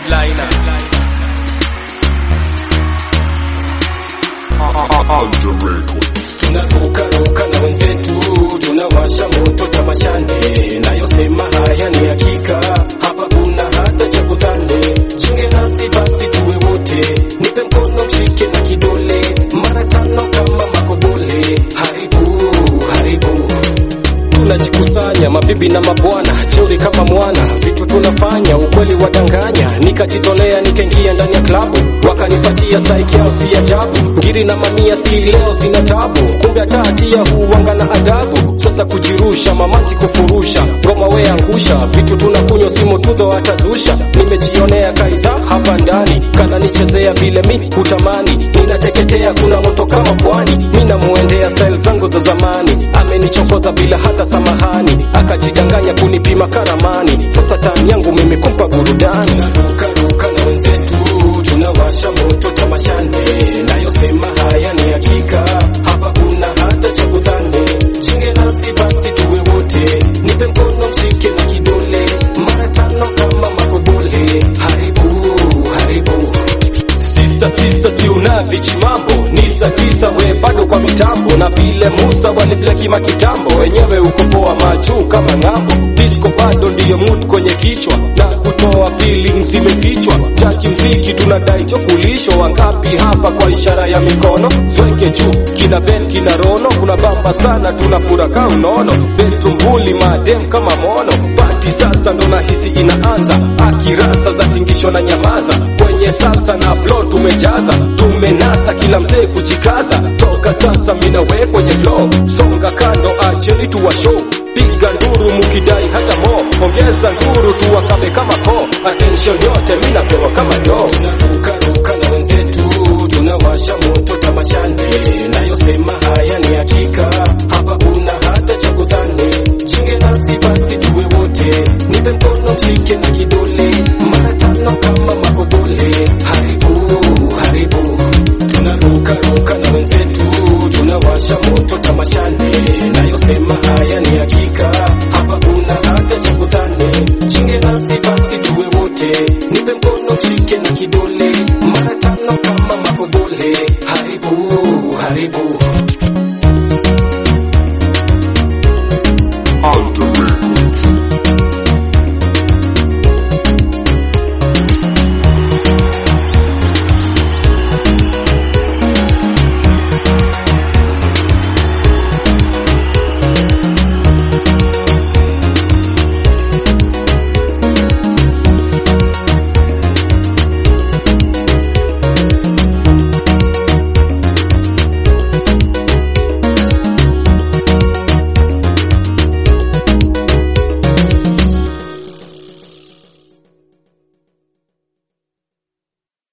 headliner tunarukaruka na wenzetu tunawasha moto tamashane nayosema haya ni hakika hapa kuna hata cha kudhani jinge nasi basi tuwe wote nipe mkono mshike na kidole mara tano kama makobole haribu haribu tunajikusanya mabibi na mabwana cheuri kama mwana vitu tunafanya ukweli wadanganya nikajitolea nikaingia ndani ya klabu wakanifatia saiki yao si ajabu ngiri na mamia si leo zina tabu kumbe hata hatia huwanga na adabu sasa kujirusha mamanzi kufurusha ngoma we angusha vitu tunakunywa simu tudho atazusha nimejionea kaidha hapa ndani kana nichezea vile mi hutamani ninateketea kuna moto kama pwani mi namuendea style zangu za zamani amenichokoza bila hata samahani akajidanganya kunipima karamani sasa tani yangu mimi kumpa burudani tunarukaruka na wenzetu tunawasha moto tamashane nayosema haya ni hakika hapa kuna hata cha kudhani jinge nasi basi tuwe wote nipe mkono mshike na kidole mara tano kama makobole haribu haribu Sista sista si unavichi mambo ni saa tisa we bado kwa mitambo na vile Musa waliblekima kitambo wenyewe uko poa majuu kama ng'ambo disco bado ndiyo mood kwenye kichwa na kutoa feelings zimefichwa taki mziki tunadai chokulisho wangapi hapa kwa ishara ya mikono zweke juu kina Ben kina Rono kuna bamba sana tunafuraka unono betumbuli madem kama mono pati sasa ndo nahisi inaanza akirasa za tingisho na nyamaza kwenye salsa na flow tumejaza tumenasa kila mzee kujikaza toka sasa mina we kwenye flow songa kando acheni tuwa show piga nduru mukidai hata mo ongeza nduru tuwakabe kama ko attention yote mina pewa kama do tunarukaruka na wenzetu tunawasha moto tamashane nayosema haya ni hakika hapa kuna hata cha kudhani jinge nasi basi tuwe wote nipe mkono mshike na kidole mara tano kama makobole haribu haribu tunarukaruka na wenzetu tunawasha moto tamashane nayosema haya ni hakika hapa kuna hata cha kudhani jinge nasi basi tuwe wote nipe mkono mshike na kidole mara tano kama makobole haribu haribu